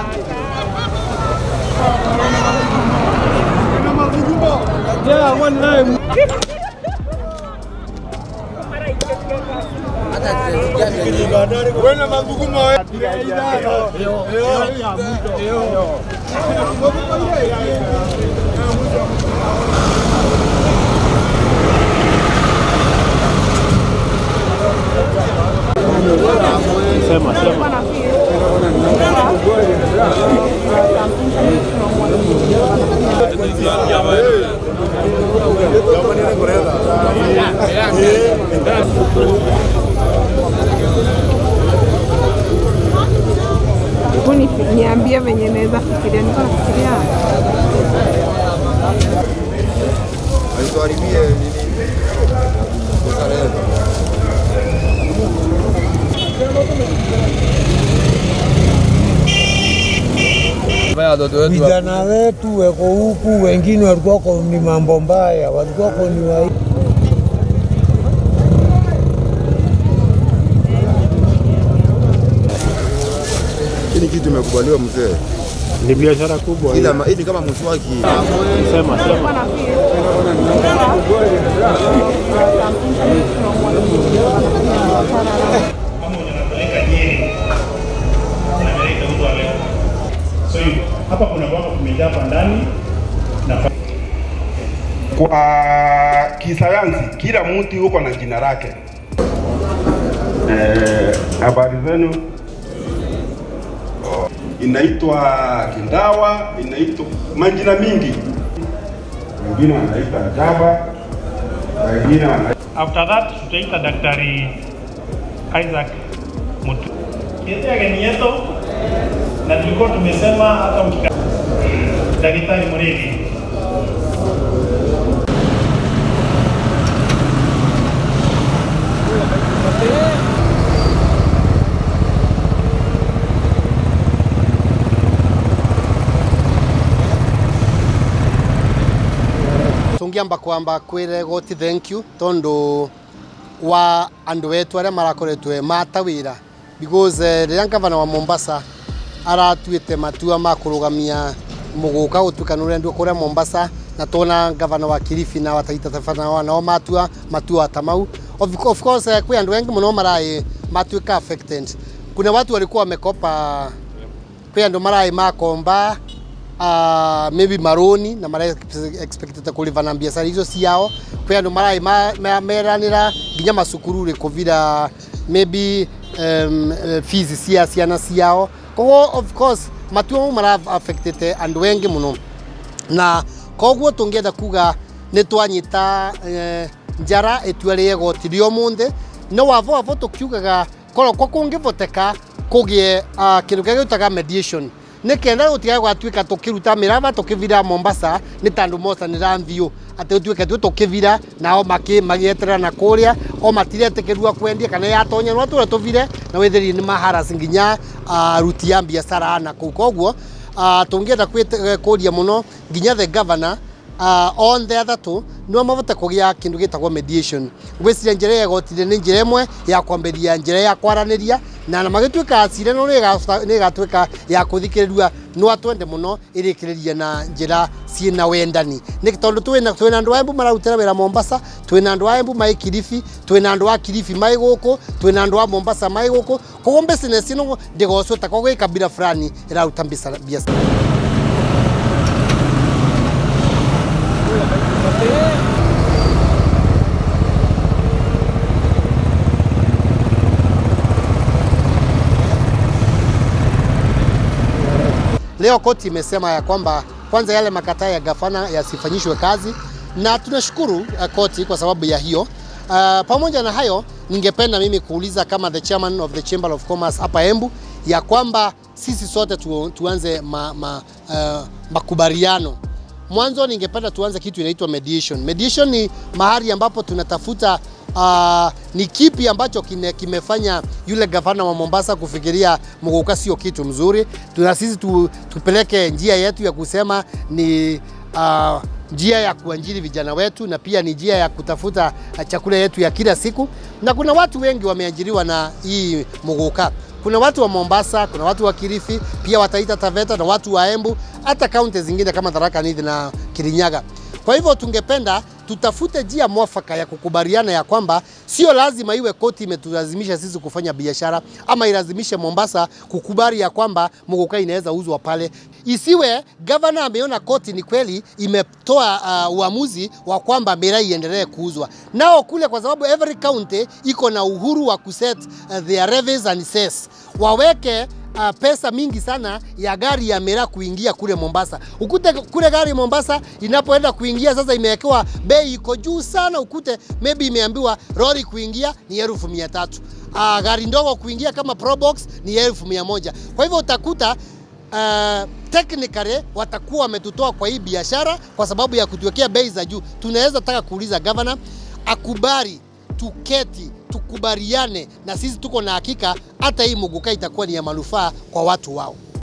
Yeah, one time. Wena maguguma we. Sema, sema. Hebu ni- niambie venye naweza fikiria. Niko nafikiria Alituharibie nini? Uzalendo. Vijana wetu weko huku, wengine walikuwako ni mambo mbaya, walikuwako ni wa Hii ni kitu imekubaliwa mzee. Ni biashara kubwa hii. Ila ma- hii ni kama mswaki. Sema, sema. kama unapeleka Nyeri unapeleka mtu wa leo. So you- hapa kuna kwamba kumejaa hapa ndani na Kwa kisayansi kila mti huko na jina lake. Eh, habari zenu? Inaitwa kindawa, inaitwa majina mingi, wengine wanaita jaba, wengine wana after that tutaita daktari Isaac Mutu. Kete yake ni yeto na tulikuwa tumesema hata mkika daktari Muregi tungiamba kwamba kwire goti thank you tondu wa andu wetu aria marakoretwe mata wira because eh, riria gavana wa Mombasa aratuite matua ma kurugamia muguka gutuika nurendwo kuria Mombasa na tona gavana wa Kilifi na wataita tafana nao matua matua ta mau of, of course eh, kwi andu wengi muno marai matuika affected kuna watu walikuwa wamekopa kwi andu marai makomba uh, maybe maroni na mara expected kuliva na biashara hizo ciao kwi andu marai ma- ma- meranira nginya macukuru ri kuvira maybe um, eh, fees cia ciana ciao koguo of course matua mau mara affected andu wengi muno na koguo tungienda kuga nä twanyita eh, njara itua rä egoti rä må no wavo wavo tå kiugaga korokwo kå ngä voteka kå gä kä ndå kä gä utaga mediation nä kenda gå tiga gwatuä ka tå kä ruta mä rava tå kä vira mombasa nä tandå mocanä ra mbiå atä gå tuä ke tuä tå kä vira nao magieterera na kå rä a o matiretä kä rua kwendia kana yatonya no tå rä tå vire na wä thä nä maharas nginya aruti ya biacara na kå u koguo uh, tå ngä enda kå ria må no nginya the governor uh, onthe athatu nä mabote kå gä a kä ndå gä tagwo mediation gwä ciria njä ra ya igotire nä njä ra ä mwe ya kwambä njä ra ya kwaranä ria na na magä tuä ka cirano nä ĩgatuä ka ya kå thikä rä rua no atwende må no ä rä kä rä rie na njä ra ciä na wendani nä tondå twä na andå a embu mararutä ra wä ra mombasa twä na andå a embu maä kiribi twä na andå a kiribi maä gå kå twä na andå a mombasa maä gå kå koguo business ĩno ndĩgocwo ta koguo ä kabira fulani ĩraruta biacara Leo koti imesema ya kwamba kwanza yale makataa ya gavana yasifanyishwe kazi, na tunashukuru uh, koti kwa sababu ya hiyo. Uh, pamoja na hayo, ningependa mimi kuuliza kama the chairman of the Chamber of Commerce hapa Embu ya kwamba sisi sote tu, tuanze ma, ma, uh, makubaliano mwanzo ningependa tuanze kitu inaitwa mediation. Mediation ni mahali ambapo tunatafuta uh, ni kipi ambacho kine, kimefanya yule gavana wa Mombasa kufikiria Muguka sio kitu mzuri. Tuna sisi tu, tupeleke njia yetu ya kusema ni uh, njia ya kuajiri vijana wetu na pia ni njia ya kutafuta chakula yetu ya kila siku, na kuna watu wengi wameajiriwa na hii Muguka. Kuna watu wa Mombasa, kuna watu wa Kilifi, pia wataita Taveta na watu wa Embu, hata kaunti zingine kama Tharaka Nithi na Kirinyaga. Kwa hivyo tungependa tutafute njia mwafaka ya kukubaliana ya kwamba sio lazima iwe koti imetulazimisha sisi kufanya biashara ama ilazimishe Mombasa kukubali ya kwamba muguka inaweza uzwa pale. Isiwe gavana ameona koti ni kweli imetoa uh, uamuzi wa kwamba miraa iendelee kuuzwa. Nao kule, kwa sababu every county iko na uhuru wa kuset uh, their levies and cess, waweke uh, pesa mingi sana ya gari ya miraa kuingia kule Mombasa. Ukute kule gari Mombasa inapoenda kuingia sasa imewekewa bei iko juu sana, ukute maybe imeambiwa lori kuingia ni elfu mia tatu uh, gari ndogo kuingia kama Probox ni elfu mia moja Kwa hivyo utakuta uh, technically watakuwa wametutoa kwa hii biashara kwa sababu ya kutuwekea bei za juu. Tunaweza taka kuuliza governor akubali tuketi tukubaliane, na sisi tuko na hakika hata hii muguka itakuwa ni ya manufaa kwa watu wao.